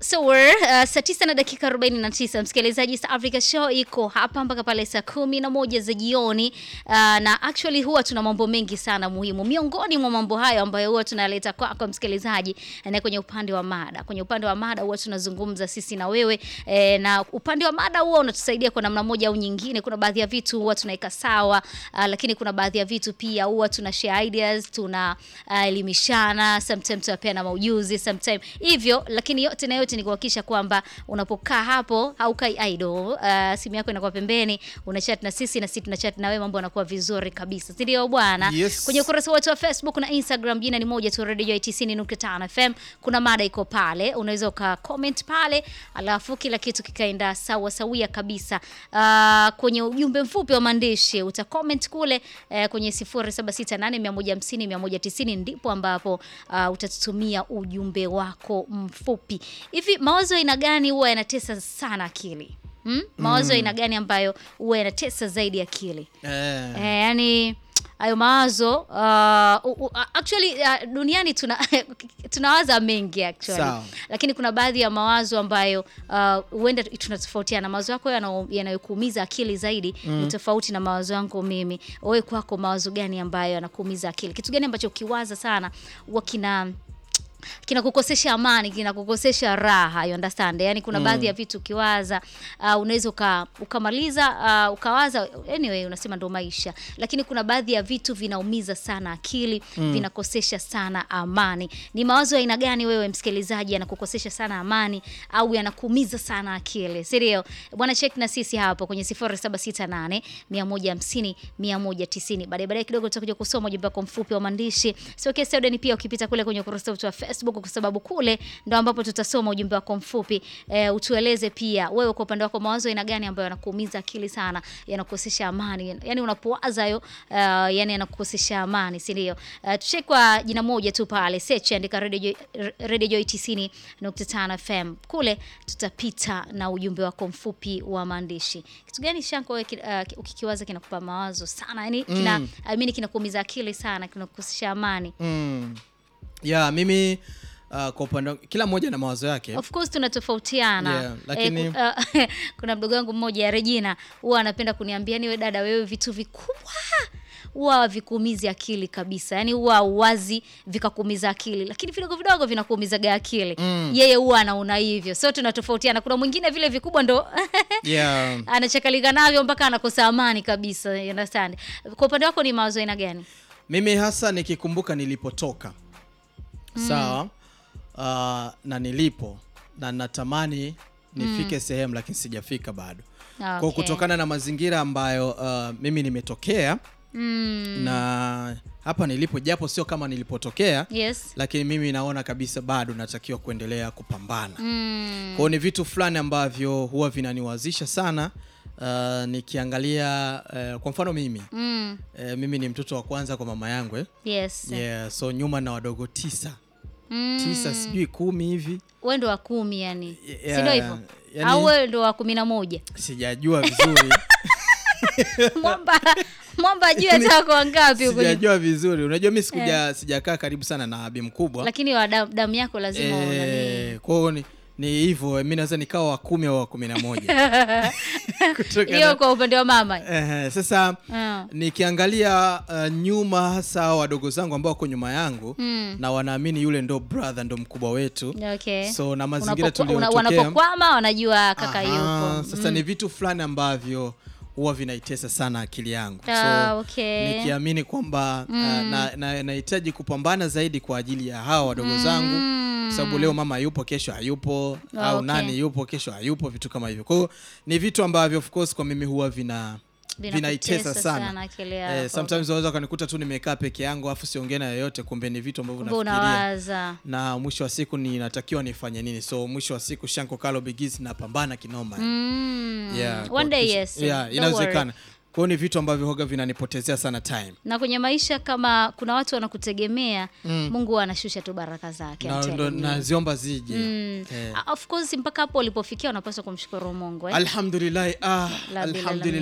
six hour uh, saa tisa na dakika 49 msikilizaji East Africa Show iko hapa mpaka pale saa kumi na moja za jioni uh, na actually huwa tuna mambo mengi sana muhimu miongoni mwa mambo hayo ambayo huwa tunaleta kwako kwa msikilizaji na kwenye upande wa mada kwenye upande wa mada huwa tunazungumza sisi na wewe eh, na upande wa mada huwa unatusaidia kwa namna moja au nyingine kuna baadhi ya vitu huwa tunaweka sawa uh, lakini kuna baadhi ya vitu pia huwa tuna share ideas tuna uh, elimishana sometimes tunapeana maujuzi sometimes hivyo lakini yote na yote ni kuhakikisha kwamba unapokaa hapo haukai idle uh, simu yako inakuwa pembeni unachat na sisi na sisi tunachat na wewe mambo yanakuwa vizuri kabisa si ndio bwana Yes. kwenye ukurasa wetu wa Facebook na Instagram jina ni moja tu Radio Joy 90.5 FM kuna mada iko pale unaweza uka comment pale alafu kila kitu kikaenda sawa sawia kabisa uh, kwenye ujumbe mfupi wa maandishi uta comment kule uh, kwenye 0768150190 ndipo ambapo uh, utatutumia ujumbe wako mfupi hivi mawazo aina gani huwa yanatesa sana akili hmm? mawazo aina gani ambayo huwa yanatesa zaidi akili Eh, Eh, yani hayo mawazo uh, u- u- actually uh, duniani tuna tunawaza mengi actually Sawa. lakini kuna baadhi ya mawazo ambayo uh, huenda tunatofautiana mawazo yako yana- yanayokuumiza akili zaidi ni tofauti na mawazo yangu mimi wewe kwako mawazo gani ambayo yanakuumiza akili kitu gani ambacho ukiwaza sana huwa kina kinakukosesha amani kinakukosesha raha you understand yani kuna baadhi ya vitu ukiwaza uh, unaweza uka, ukamaliza uh, ukawaza anyway unasema ndo maisha lakini kuna baadhi ya vitu vinaumiza sana akili vinakosesha sana amani ni mawazo ya aina gani wewe msikilizaji yanakukosesha sana amani au yanakuumiza sana akili si ndio bwana check na sisi hapo kwenye 0768 150 190 baadaye baadaye kidogo tutakuja kusoma ujumbe wako mfupi wa maandishi sio kesi audio pia ukipita kule kwenye ukurasa wetu wa Facebook kwa sababu kule ndo ambapo tutasoma ujumbe wako mfupi e, utueleze pia wewe kwa upande wako mawazo aina gani ambayo yanakuumiza akili sana yanakukosesha amani yani unapowaza hayo uh, yani yanakukosesha amani si ndio uh, tuchek kwa jina moja tu pale search andika Radio Joy, Radio Joy 90.5 FM kule tutapita na ujumbe wako mfupi wa maandishi kitu gani shanko wewe ki- uh, ukikiwaza kinakupa mawazo sana yani kina Mm. I mean kinakuumiza akili sana kinakukosesha amani mm. ya mimi uh, kwa upande wangu- kila mmoja na mawazo yake Of course tunatofautiana. Yeah, lakini- eh, ku- uh, kuna mdogo wangu mmoja Regina huwa anapenda kuniambia niwe dada wewe vitu vikubwa huwa vikuumizi akili kabisa yaani huwa uwazi vikakuumiza akili lakini vidogo vidogo vinakuumizaga akili Mm. yeye huwa anaona hivyo so tunatofautiana kuna mwingine vile vikubwa ndo yeah. anachakalika navyo mpaka anakosa amani kabisa you understand kwa upande wako ni mawazo aina gani mimi hasa nikikumbuka nilipotoka sawa uh, na nilipo na natamani nifike sehemu lakini sijafika bado Ah, kwa okay. kutokana na mazingira ambayo uh, mimi nimetokea mm, na hapa nilipo japo sio kama nilipotokea yes lakini mimi naona kabisa bado natakiwa kuendelea kupambana mm, kwao ni vitu fulani ambavyo huwa vinaniwazisha sana uh, nikiangalia uh, kwa mfano mimi mm, uh, mimi ni mtoto wa kwanza kwa mama yangu eh? yes yeah, so nyuma na wadogo tisa mm. tisa sijui kumi hivi we ndo wa kumi yani Yeah, si ndo hivyo yani- au wewe ndo wa kumi na moja sijajua vizuri mwamba mwamba juu hata wako wangapi huko nyuma. sijajua vizuri unajua mi sikuja sijakaa karibu sana na abi mkubwa lakini wa damu, damu yako lazima Eh, unani kwao ni ni hivyo mi naweza nikawa wa kumi au wa kumi na moja Kutokana- hiyo kwa upande wa mama Ehe, sasa Mm. nikiangalia uh, nyuma hasa wadogo zangu ambao wako nyuma yangu Mm. na wanaamini yule ndo brother ndo mkubwa wetu okay so na mazingira Unapokwa- una- tuliyotokea wanapokwama wanajua kaka Aha, yupo sasa ni vitu fulani ambavyo huwa vinaitesa sana akili yangu Ah, so okay. nikiamini kwamba uh, na- na- nahitaji kupambana zaidi kwa ajili ya hawa wadogo zangu kwa sababu leo mama yupo kesho hayupo Ah, au okay. nani yupo kesho hayupo vitu kama hivyo kwa hiyo ni vitu ambavyo of course kwa mimi huwa vina vinaitesa Vinakutesa sana, sana akili Eh, yako. sometimes unaweza ukanikuta tu nimekaa peke yangu afu siongee na yoyote kumbe ni vitu ambavyo Kumbe nafikiria unawaza na mwisho wa siku ninatakiwa nifanye nini so mwisho wa siku shanko kalo bigis napambana kinoma mm. Yeah, one day kuhakikisha- yes yeah, Don't inawezekana worry. kwa hiyo ni vitu ambavyo hoga vinanipotezea sana time na kwenye maisha kama kuna watu wanakutegemea mungu huwa anashusha tu baraka zake I'm na telling ndo you. naziomba zije Mm. Eh. Ah, of course mpaka hapo ulipofikia unapaswa kumshukuru mungu eh? alhamdulillahi ah, La bila la alhamdulillah